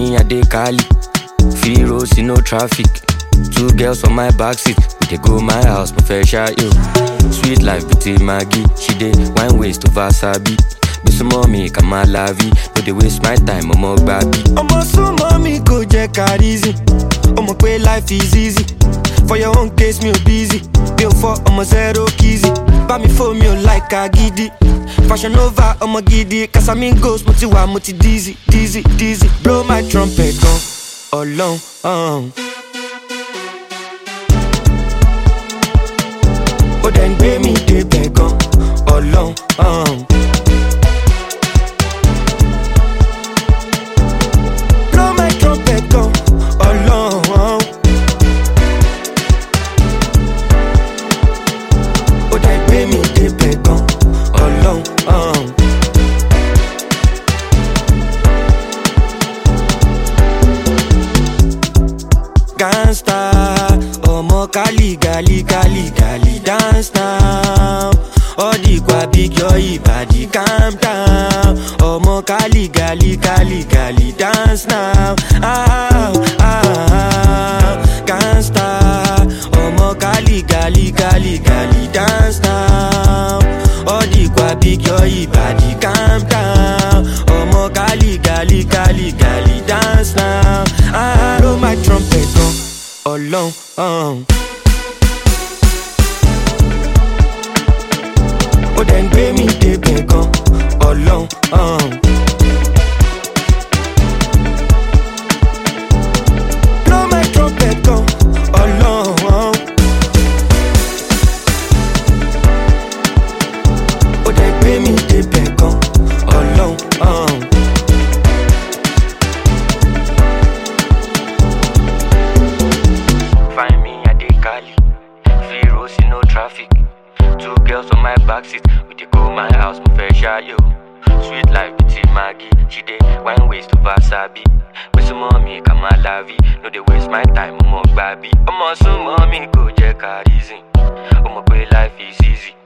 me, I dey Cali. Free roads, no traffic. Two girls on my backseat. We dey go my house, my fair share, yo. Sweet life between Maggie. She dey wine waist to Vasabi. Be some mommy, come my lavi. No dey waste my time, I'm all baby. ọmọ súnmọ́ mi kò jẹ́ ká reason ọmọ pé life is easy for your own case mi ò busy mi ò fọ ọmọ zero kizzy bá mi fò mi ò like agídí fashion nova ọmọ gidi casamigos mo ti wà mo ti dizzy dizzy dizzy blow my trumpet gan ọlọ́run. Um. ó dẹ̀ ń gbé mi débẹ̀ gan ọlọ́run. Um. blow my trumpet gan ọlọ́run. ó dẹ̀ ń gbé mi débẹ̀ gan ọlọ́run. Um. gangsta ọmọ kálí gálí gálí gálí dance now ọdìgbà big yọ ìbàdí calm down ọmọ kálí gálí gálí gálí dance now ah, ah, ah. gangsta ọmọ kálí gálí gálí gálí dance now ọdìgbà big yọ ìbàdí calm down ọmọ kálí gálí gálí gálí dance now ah, blow my trumpet gan ọlọ́run. Um. ó dẹ̀ ń gbé mi débẹ̀ gan ọlọ́run. Um. blow my trumpet gan ọlọ́run. ó dẹ̀ gbé mi débẹ̀ gan ọlọ́run. Um. Find me at the Cali. Free roads, no traffic. Two girls on my backseat. We dey go my house, my fair share, yo. Sweet life between Maggie. She dey wine waist to Vasabi. With some mommy, come my lavi. No, they waste my time, I'm baby. I'm also mommy, go check her reason. Oh, my life is easy.